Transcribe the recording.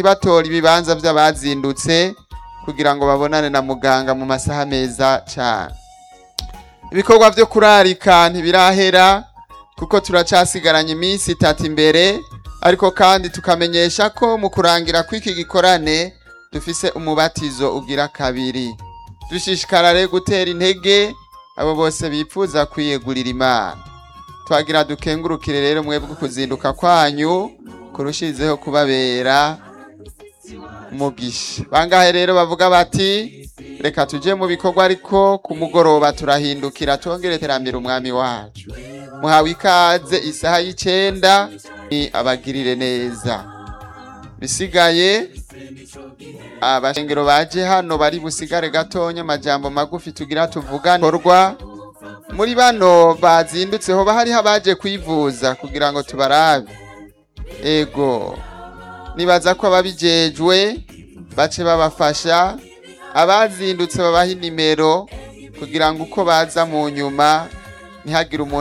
batora ibibanza by'abazindutse kugira ngo babonane na muganga mu masaha meza cyane ibikorwa byo kurarika ntibirahera kuko turacasigaranye iminsi itatu imbere ariko kandi tukamenyesha ko mu kurangira kw'iki gikorane dufise umubatizo ugira kabiri dushishikara rero gutera intege abo bose bipfuza kwiyegurira imana twagira dukengurukire rero mwebwe kuzinduka kwanyu kurushirizeho kubabera umugisha bangahe rero bavuga bati reka tuje mu bikorwa ariko ku mugoroba turahindukira twongere terambere umwami wacu muhawe ikaze isaha y'icenda ni abagirire neza bisigaye abashengero baje hano bari busigare gatonya amajambo magufi tugira tuvugane korwa muri bano bazindutse hoba hariho abaje kwivuza kugira ngo tubarabe ego nibaza ko ababijejwe bace babafasha abazindutse babaha inimero kugira ngo uko baza mu nyuma ntihagire umuntu